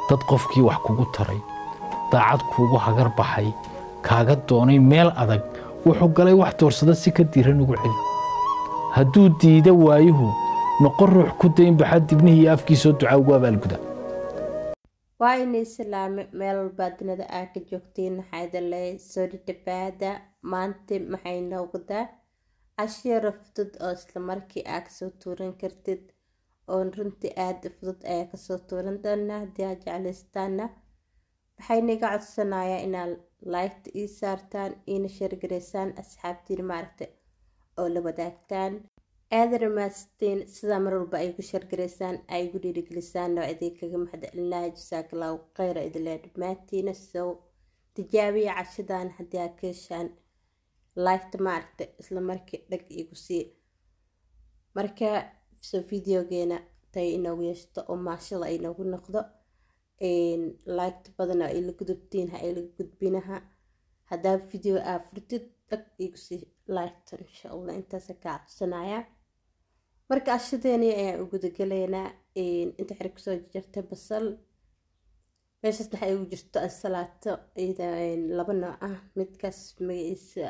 dad qofkii wax kugu taray daacad kuugu hagar baxay kaaga doonay meel adag wuxuu galay wax doorsada si ka diiran ugu celi hadduu diida waayuhu noqon ruux ku dayn baxa dibnihii iyo afkiisoo ducaa ugu abaalguda waa inay salaame meel walbaa dunida aa ka joogtiin maxaa idin leeyahay soo dhadhabaada maanta maxay noqdaa cashiiro fudud oo isla markii aa kasoo tuuran kartid oo runtii aada fudud ayaa kasoo tuuran doonaa haddii aa jeclaystaana waxay naga codsanayaa inaad laygta ii saartaan iina sheergareysaan asxaabtiin maaragta oo la wadaagtaan aada ramaasteen sidaa mar walba ay gu sheergareysaan ay gu dhiirigelisaan oo idin kaga mahadcelinayo jasaakallahu kheyra idinle dhammaantiina soo tijaabiya cashadan haddii aa ka heshaan laygta maaragta isla markii dhag igu sii marka soo videogeena tay inoogu yeeshto oo maashada ay noogu noqdo laygta badan oo ay la gudubtiin ha ay la gudbinaha haddaa video aa furtid dhag igu sii laygta insha allah intaasa kaa codsanaya marka ashadeeni ayaan u gudagalaynaa inta xiri kusoo jartay basal meeshaas waxay ugu jirto ansalaato laba nooc ah midkaas magaciisa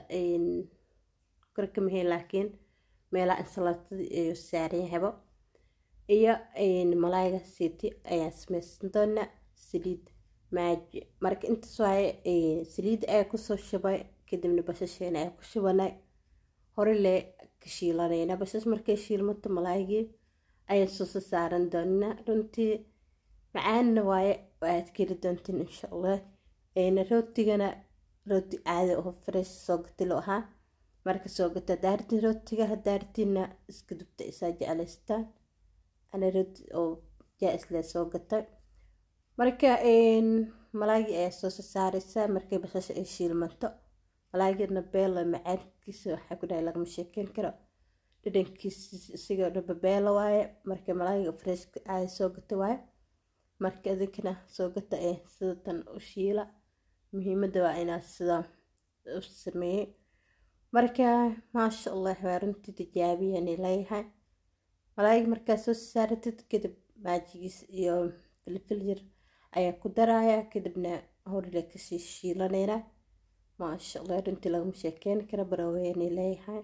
korka mahay laakiin meelaha ansalaatadii ayuu saaran yahaybo iyo malaayga siiti ayaan sameysan doonaa saliid maaji marka intaas waaye saliid ayaa kusoo shubay kadibna bashasheena ayaa ku shubanay hore lee ka shiilanayna bashash markay shiilmato malaaygii ayaan soosa saaran doonaa runtii macaanna waaye oo aad keli doontiin insha allah rootigana rooti caadi oo fresh soo gatilo ahaa marka soo gata daartiin rootiga hadaartiina iska dubta isaa jeclaystaan ana rooti oo jaa-isle soo gatay marka malaagii ayaa soo saareysaa markay bashasha ay shiilmanto malaagina beela macaankiisa waxaa ku dhahay lagama sheekeyn karo dhadhankiisa isigoo dhaba beela waaye marka malaagiga freshka caadi soo gata waaye marka idinkana soo gata ee sida tan u shiila muhiimadda waa inaa sidaa u sameeyey marka maasha allah waa runtii tijaabiyani leeyahay malaayig markaa soo saaratid kadib maajigiis iyo filfil yar ayaa ku daraya kadibna horle kasii shiilanayna maasha allah runtii lagama sheekeyn kara baraweyani leeyahay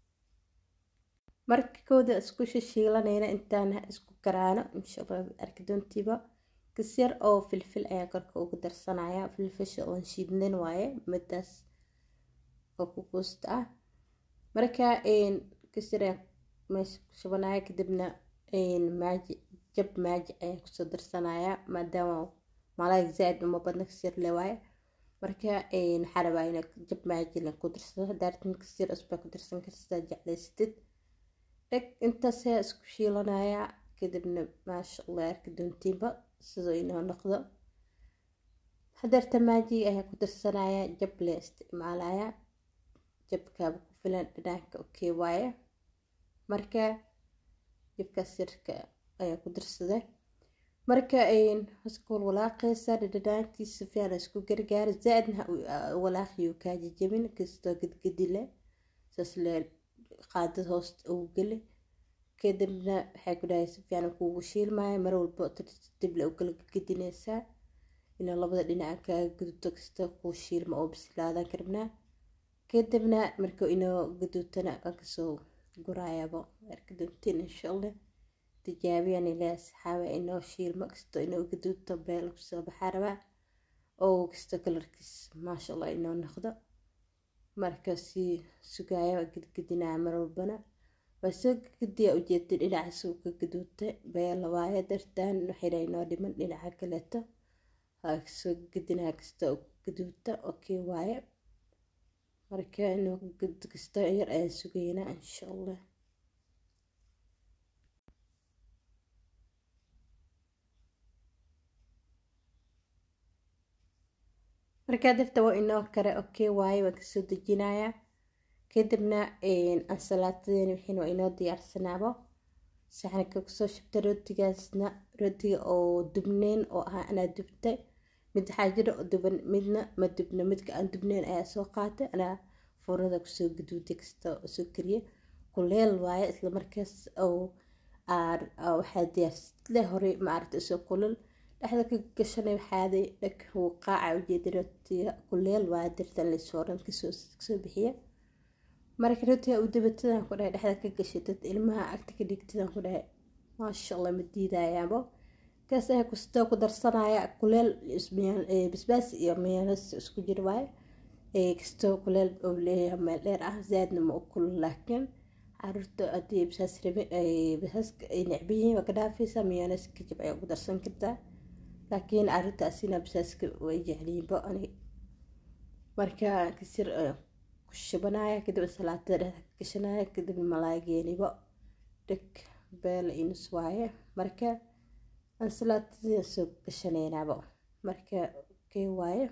marka kooda isku shishiilanayna intaan isku garaano insha allah arki doontiiba kasyar oo filfil ayaa korka ugu darsanaya filfisha oon shiidnan waaye midaas oo ku guusta ah marka kasyar ayaa meesha ku shubanaya kadibna maaji jab maaji ayaa kusoo darsanaya maadaama malaayig zaa-id uma badna kasyar le waaye marka waxaa rabaa ina jab maaji la ku darsado daartin kasyar cusbaa ku darsan kartaa jeclaysatid dheg intaas ayaa isku shiilanaya kadibna maasha allah arki doontiinba sidoo inoo noqdo hadeerta maaji ayaa ku darsanaya jab le isticmaalaya jabkaaba ku filan dhanaanka okay waaye marka jabkaas yarka ayaa ku darsaday marka hoskool walaaqeysa dhadhanaankiisa fiican isku gargaara zaa-idna walaaqiyo kaa jajabin kastoo gedgedi leh saas le qaadad hoosta ugu geli kadibna waxay ku dhahay si fiican kuugu shiilmaya mar walba tartiib le u kala gedinaysaa inaa labada dhinaca kaaga gudubto kasta kuu shiilma oo bislaadan karabnaa kadibna marka inoo gaduutana waa kasoo guraayaba arki doontiin insha allah tijaabiyaan ilaa asxaabe inoo shiilmo kasto inoo gaduuto beel kusoo baxaa rabaa oo kasto kalarkiis maasha allah inoo noqdo marka sii sugaaya gedgedinaya mar walbana waa soo gediya ujeeda dhinaca suu ka gaduutay beela waaye dartaan waxayna inoo dhiman dhinaca kaleeto waa kasoo gedinaya kasta gaduuta okay waaye marka inuu gud kasta yar ayaan sugaynaa insha allah markaa dafta waa inoo kare okay waaye waan kasoo dejinayaa kadibna ansalaatadeeni wixiin waa inoo diyaarsanaabo saxanka kusoo shubta rootigaasna rootiga oo dubneyn oo ahaa anaa dubtay mid waxaa jira oo duban midna ma dubno midka aan dubneyn ayaa soo qaatay anaa foornada kusoo gaduuday kasta oo soo kariya kuleel waaye islamarkaas oo waxaa diyaarsle hore maaragta isoo kulul dhexda ka gashanay waxaaday dhag wuu qaaca ujeedin kuleel waa dirtan laysooran kasoo bixiya marka rotiga u dabatadan ku dhahay dhexda ka gashatad ilmaha agta ka dhigtadan ku dhahay maasha allah ma diidayaabo kaas ayaa kustoo ku darsanaya kuleel basbaas iyo mayoones isku jir waaye kastoo kuleel oo leeyahay meel dheer ah zaadna ma u kulul laakiin caruurta haddii basaas rabi basaaska ay necban yihiin waa ka dhaafaysaa mayoones kajib ayaa ugu darsan kartaa laakiin caruurtaasina basaaska way jecliyiinba ani marka kasir ku shubanaya kadib salaatada dhexda ka gashanaya kadib malaageenibo dheg beel inus waaye marka ansalaatadii soo gashanaynaaba marka kee waaye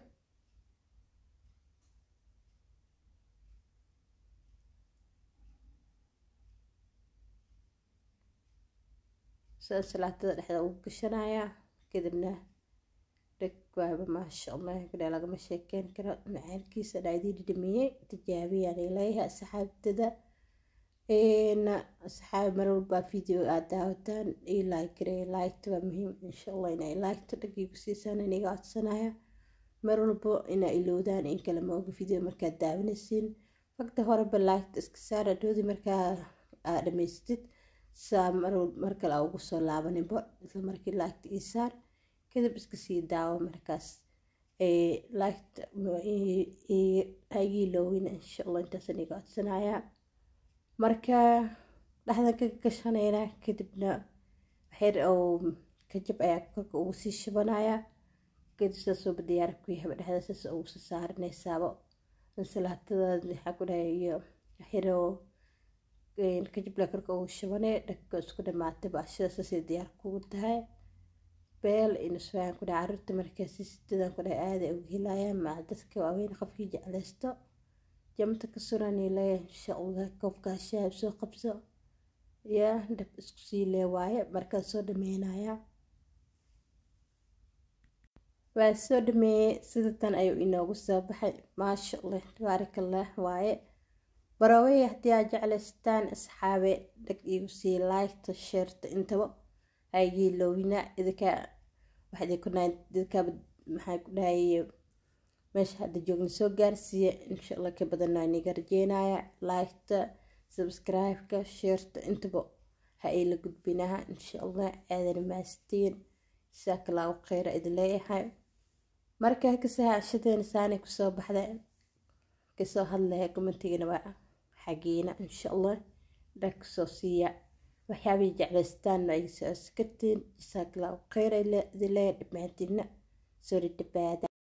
so salaatada dhexda ugu gashanaya kadibna dheg waaba maasha allah kadhe lagama sheekeyn karo macaankiisa dhaadii dhidhamiyey tijaabiyaan leeyahay asxaabtada asxaab mar walba video aad daawataan ii laikre liketa waa muhiim insha allah inay liketa dhagiigu siisaan iniga codsanaya mar walbo inaa ilowdaan in kale maoga video markaad daawanaysiin fagta horeba liketa iska saar adhoodi markaa aa dhamaystid saa mar kale aa ugu soo laabaninbo isla markii liketa ii saar kadib iska sii daawo markaas liketa haigii loowina insha allah intaas iniga codsanaya marka dhexdan ka gashanayna kadibna waxyar oo kajab ayaa korka ugu sii shubanaya kadib saasooba diyaar ku yahaba dhexda saas ugu soo saaranaysaabo ansalaatada waxaa ku dhahay iyo waxyar oo kajabla korka ugu shubanay dhagka isku dhamaatay baashada saasay diyaar kugu tahay beel inuswaan ku dhahay caruurta markaasi sidadan ku dhahay aaday uga helayaan maca dadka waaweyn qofkii jeclaysto jamta ka surani leeya insha allah koobkaa shaab soo qabso yaa dhab isku sii lee waaye markaad soo dhameynaya waa soo dhameeyey sida tan ayuu inoogu soo baxay maasha allah tabaarak allah waaye baroowey haddii aad jeclaystaan asxaabe dhag igu sii laygta sheerta intaba haygii loowina idinka waxday ku nahay dadkaaba maxaa ku dhahaye meesha hadda joogna soo gaarsiiya insha allah ka badanaa niga rajeynaya liketa subscribe-ka sheerta intaba ha ay la gudbinaha insha allah aadana maastiin jasaaka allahu kheyra idin leeyahay markaa kasaa cashadeena saanay kusoo baxda kasoo hadlaya commentigana waa xagiina insha allah dhag kusoo siiya waxyaabay jeclaystaan ay soo askartiin jasaaka allahu kheyra idin leeyahay dhammaantiina soo dhadhabaada